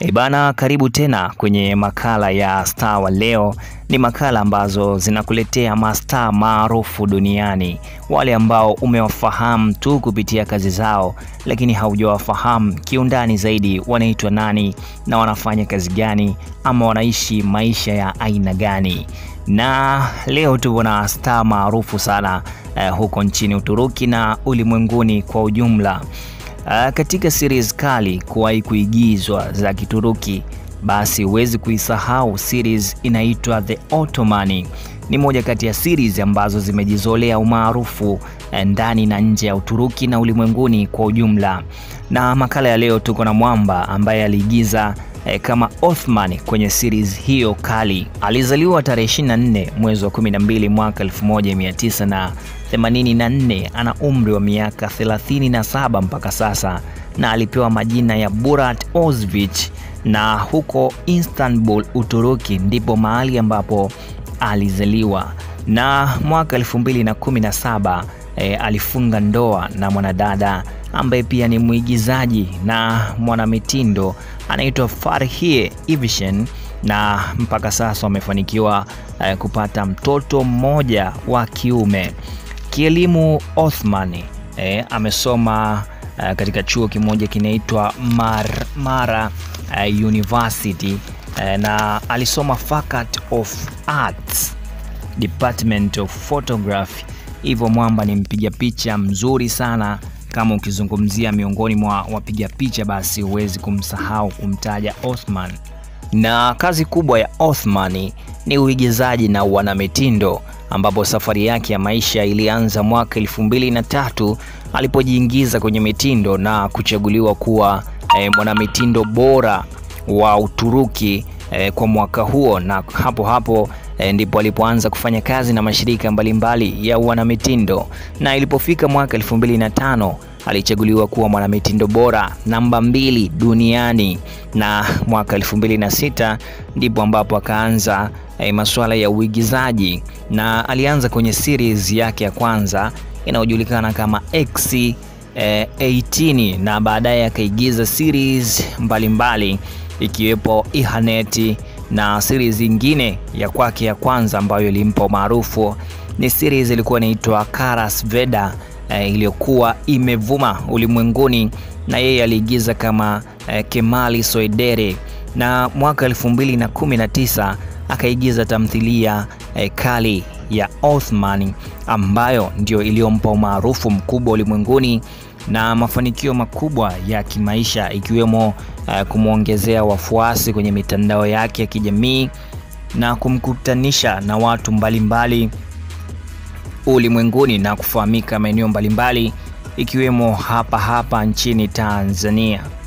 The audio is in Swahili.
Ibana, karibu tena kwenye makala ya Star wa leo. Ni makala ambazo zinakuletea mastaa maarufu duniani, wale ambao umewafahamu tu kupitia kazi zao, lakini haujawafahamu kiundani zaidi, wanaitwa nani na wanafanya kazi gani, ama wanaishi maisha ya aina gani. Na leo tuko na staa maarufu sana eh, huko nchini Uturuki na ulimwenguni kwa ujumla. Uh, katika series kali kuwahi kuigizwa za Kituruki, basi huwezi kuisahau series inaitwa The Ottoman. Ni moja kati ya series ambazo zimejizolea umaarufu ndani na nje ya Uturuki na ulimwenguni kwa ujumla. Na makala ya leo tuko na mwamba ambaye aliigiza eh, kama Othman kwenye series hiyo kali. Alizaliwa tarehe 24 mwezi wa 12 mwaka 1984. Ana umri wa miaka 37 mpaka sasa, na alipewa majina ya Burat Ozvich, na huko Istanbul, Uturuki ndipo mahali ambapo alizaliwa. Na mwaka 2017 eh, alifunga ndoa na mwanadada ambaye pia ni mwigizaji na mwanamitindo anaitwa Farhie Evisen na mpaka sasa wamefanikiwa uh, kupata mtoto mmoja wa kiume. Kielimu Othman eh, amesoma uh, katika chuo kimoja kinaitwa Mar Mara uh, University uh, na alisoma Faculty of Arts Department of Photography. Hivyo mwamba ni mpiga picha mzuri sana kama ukizungumzia miongoni mwa wapiga picha basi huwezi kumsahau kumtaja Othman. Na kazi kubwa ya Othman ni uigizaji na wanamitindo, ambapo safari yake ya maisha ilianza mwaka elfu mbili na tatu alipojiingiza kwenye mitindo na kuchaguliwa kuwa eh, mwanamitindo bora wa Uturuki eh, kwa mwaka huo, na hapo hapo eh, ndipo alipoanza kufanya kazi na mashirika mbalimbali mbali ya wanamitindo, na ilipofika mwaka elfu mbili na tano alichaguliwa kuwa mwanamitindo bora namba mbili duniani, na mwaka elfu mbili na sita ndipo ambapo akaanza eh, masuala ya uigizaji na alianza kwenye series yake ya kwanza inayojulikana kama X eh, 18 na baadaye akaigiza series mbalimbali mbali, ikiwepo Ihaneti na series nyingine ya kwake ya kwanza ambayo ilimpa maarufu ni series ilikuwa inaitwa Karas Veda eh, iliyokuwa imevuma ulimwenguni na yeye aliigiza kama eh, Kemali Soidere, na mwaka 2019 akaigiza tamthilia eh, kali ya Othman ambayo ndio iliyompa umaarufu mkubwa ulimwenguni na mafanikio makubwa ya kimaisha ikiwemo uh, kumwongezea wafuasi kwenye mitandao yake ya kijamii na kumkutanisha na watu mbalimbali ulimwenguni na kufahamika maeneo mbalimbali ikiwemo hapa hapa nchini Tanzania.